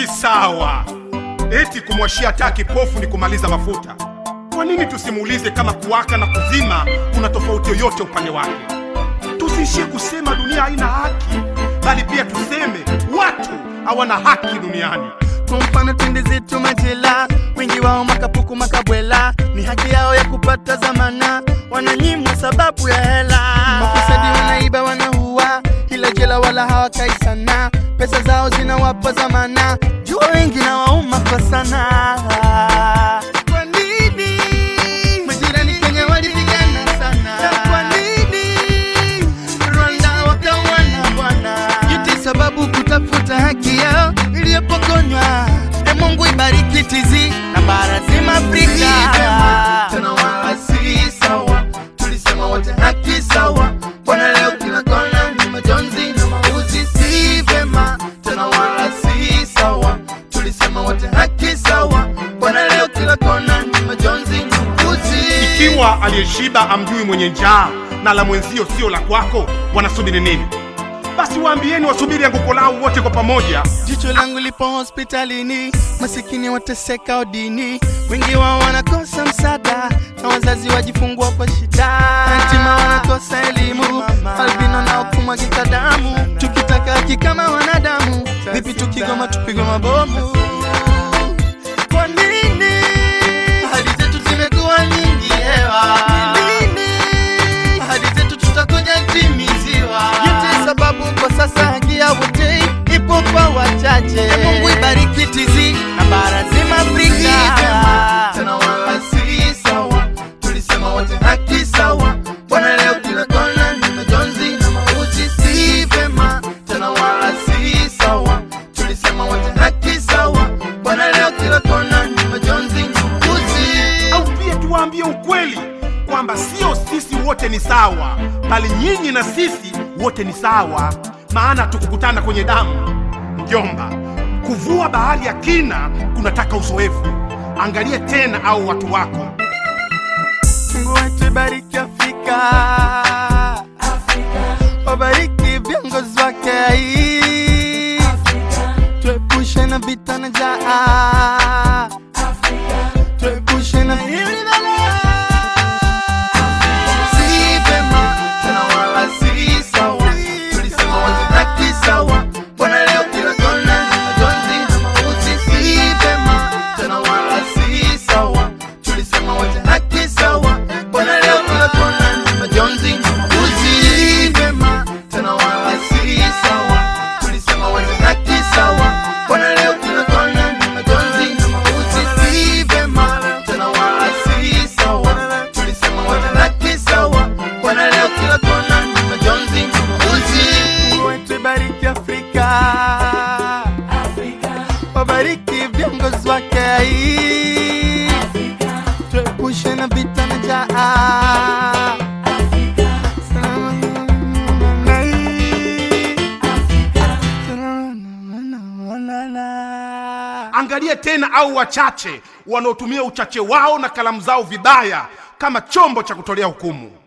si sawa. Eti kumwashia taa kipofu ni kumaliza mafuta. Kwa nini tusimuulize kama kuwaka na kuzima kuna tofauti yoyote upande wake? Tusiishie kusema dunia haina haki, bali pia tuseme watu hawana haki duniani. Kwa mfano twende zetu majela, wengi wao makapuku makabwela, ni haki yao ya kupata zamana, wananyimwa sababu ya hela. Mafisadi wanaiba wanaua, ila jela wala hawakai sana, pesa zao zinawapa zamana, jua wengi na wauma kwa sana. Kwa nini majirani Kenya walipigana sana? Kwa nini Rwanda wakawana bwana? Yote sababu kutafuta haki yao iliyopokonywa. E Mungu ibariki tizi na bara zima Afrika. Tena wala si sawa, tulisema wote haki sawa. Bwana leo kila kona ni majonzi na mauzi, si vema. Tena wala si sawa, tulisema wote haki sawa. Bwana leo kila kona ni majonzi na mauzi. Ikiwa aliyeshiba amjui mwenye njaa na la mwenzio sio la kwako, wanasubiri nini? Basi waambieni wasubiri anguko lao wote kwa pamoja. Jicho langu lipo hospitalini, masikini wateseka odini, wengi wao wanakosa msaada na wazazi wajifungua kwa shida, yatima wanakosa elimu, albino nao kumwagika damu. Tukitaka haki kama wanadamu, vipi tukigoma tupigwe mabomu? Kwa nini ahadi zetu zimekuwa nyingi hewa? Lini ahadi zetu tutakuja timiziwa? Yote sababu kwa sasa haki ya wote ipo kwa wachache. E Mungu ibariki tizi na bara zima Afrika. Tena wala si sawa, tulisema wote haki sawa. Bwana leo kila kona ni majonzi na mauti, si vema. Tena wala si sawa, tulisema wote haki sawa. Bwana leo kila kona ni majonzi na mauti. au pia tuwaambie ukweli kwamba sio sisi wote ni sawa, bali nyinyi na sisi wote ni sawa, maana tukukutana kwenye damu. Mjomba, kuvua bahari ya kina kunataka uzoefu. Angalie tena au watu wako Mungu wetu ibariki Afrika, wabariki viongozi wake, tuepushe na vita na njaa, tuepushe na hili balaa. Si vema, tena wala si sawa, tulisema wote haki sawa. Bwana leo kila kona ni majonzi na mauti, si vema, tena wala si sawa, tulisema wote haki sawa. Bwana leo kila kona ni majonzi na mauti, si vema, tena wala si sawa, tulisema wote haki sawa. Bwana leo kila kona ni majonzi na mauti, si vema, tena wala si sawa, tulisema wote haki sawa. Bwana leo kila kona ni majonzi na mauti. Mungu wetu ibariki Afrika, wabariki viongozi wake, tuepushe na vita na njaa. Angalie tena au wachache wanaotumia uchache wao na kalamu zao vibaya kama chombo cha kutolea hukumu.